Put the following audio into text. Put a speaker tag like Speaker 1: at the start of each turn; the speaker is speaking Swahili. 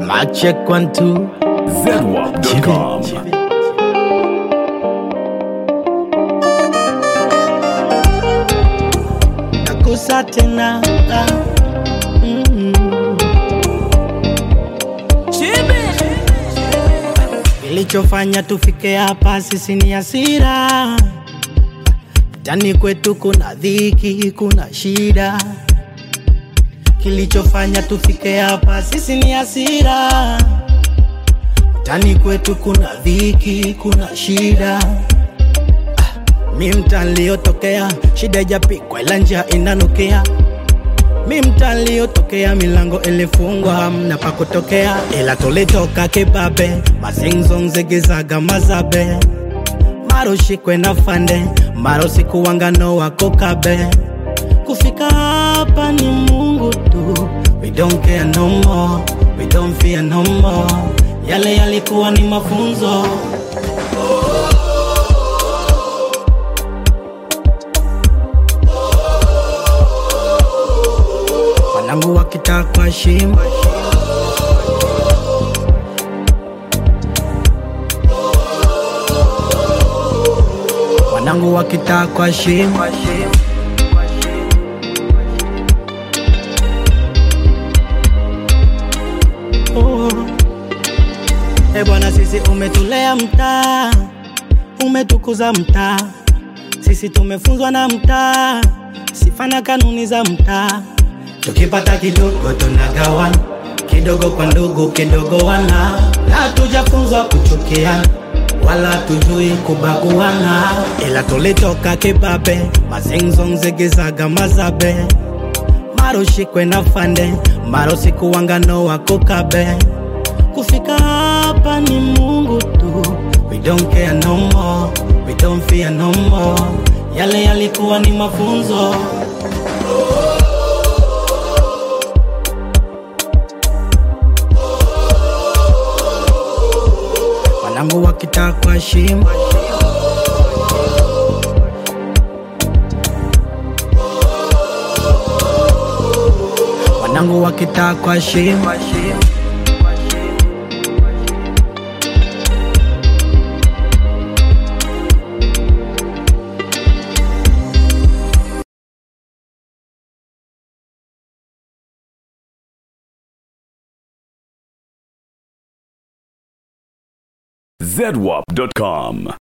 Speaker 1: Mic check one two.
Speaker 2: zedwap.com.
Speaker 1: Nakusa tena. Mm. Kilichofanya tufike hapa sisi ni hasira. Tani kwetu kuna dhiki, kuna shida. Kilichofanya tufike hapa sisi ni hasira. Tani kwetu kuna dhiki, kuna shida. Mi mtaa niliyotokea, shida ijapikwa ila njaa inanukia. Mi mtaa niliyotokea, milango ilifungwa, hamna pa kutokea, ila tulitoka kibabe, mazingzong zigizaga mazabe, maro shikwe na fande, maro sikuwangano wako kabe. Kufika hapa ni Mungu tu, we don't care no more, we don't fear no more. Yale yalikuwa ni mafunzo. wanangu wakitakwa shimo wanangu wakitakwa shimo oh. E bwana, sisi umetulea mtaa, umetukuza mtaa, sisi tumefunzwa na mtaa, sifa na kanuni za mtaa. Tukipata kidogo tunagawana, kidogo kwa ndugu, kidogo wana, na tujafunzwa kuchukiana wala tujui kubaguana, ila tulitoka kibabe, mazingzong zigizaga mazabe, maro shikwe na fande, maro sikuwangano wako kabe. Kufika hapa ni Mungu tu, we don't care no more, we don't fear no more. Yale yalikuwa ni mafunzo. wanangu wakitakwa shimo wanangu wakitakwa shimo
Speaker 2: zedwap.com.